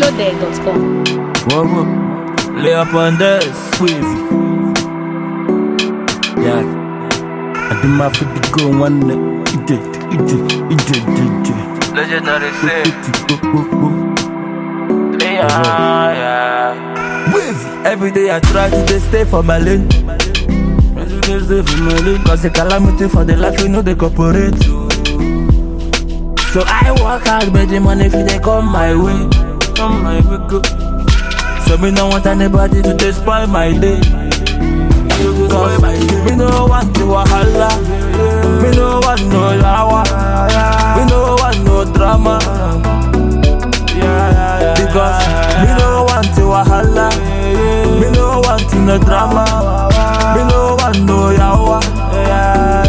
NigerDJ.com. Whoa, whoa. Lay up on this, wavy. Yeah. I do my 50 go one night. It did, it did, it did, it did. Legendary say, Yeah, yeah. Wavy. Every day I try to just stay for my lane. Every day stay for my lane. Cause the calamity for the life, you know they cooperate. So I work hard, but the money if they come my way. Come my way, go. So me no want anybody to just spoil my day. Cause me no want the wahala. Me no want no yawa. Me no want no drama. Because me no want the wahala. Me no want no drama. Me no want no yawa.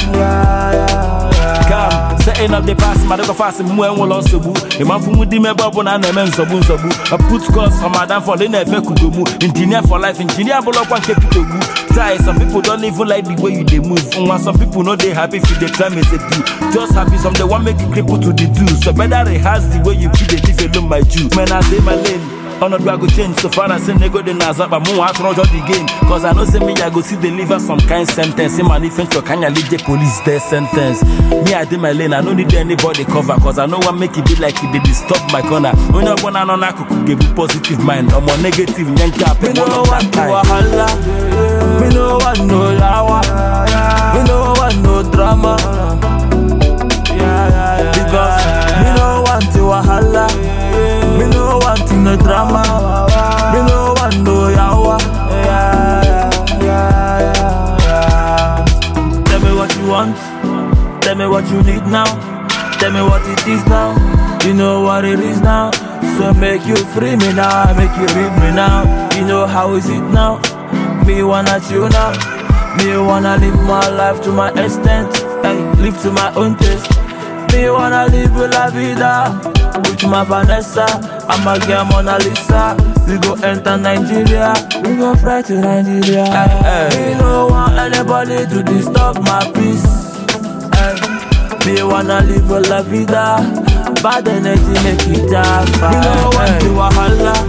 Come, setting up the past, my dog fast, mu en wolo sobu. E man fu mu di me babo na na me nsobu nsobu. I put course for my down for the na efe kugomu. Engineer for life, engineer bolo kwa nke pitogu. Try some people don't even like the way you dey move. Nwa some people no dey happy if you dey climb as a do. Just happy some they want make you cripple to the do. So better rehearse the way you feel dey live alone my Jew. Man I dey my lane. Honor do I go change so far as say nego dey naza but mo want run the game Cause I know say me I go see deliver some kind sentence In man if for kanya lead the police death sentence Me I dey my lane I no need anybody cover Cause I know what make it be like it dey disturb my corner Onye ọgbọna nọ n'akụkụ ga-ebu positive mind Ọmọ negative nye nke apị Me no want no wahala. Me no want no yawa. Me no want no drama. Because me no want the wahala. Me no want no drama. Me no want no yawa. Tell me what you want. Tell me what you need now. Tell me what it is now. You know what it is now. So make you free me now. Make you read me now. You know how is it now? Me wanna chill now. Me wanna live my life to my extent. Hey, live to my own taste. Me wanna live la vida with my Vanessa. I'm a girl Mona Lisa. We go enter Nigeria. We go fly to Nigeria. Me no want anybody to disturb my peace. Hey, me wanna live la vida. Bad energy make it dark. Me no want the wahala.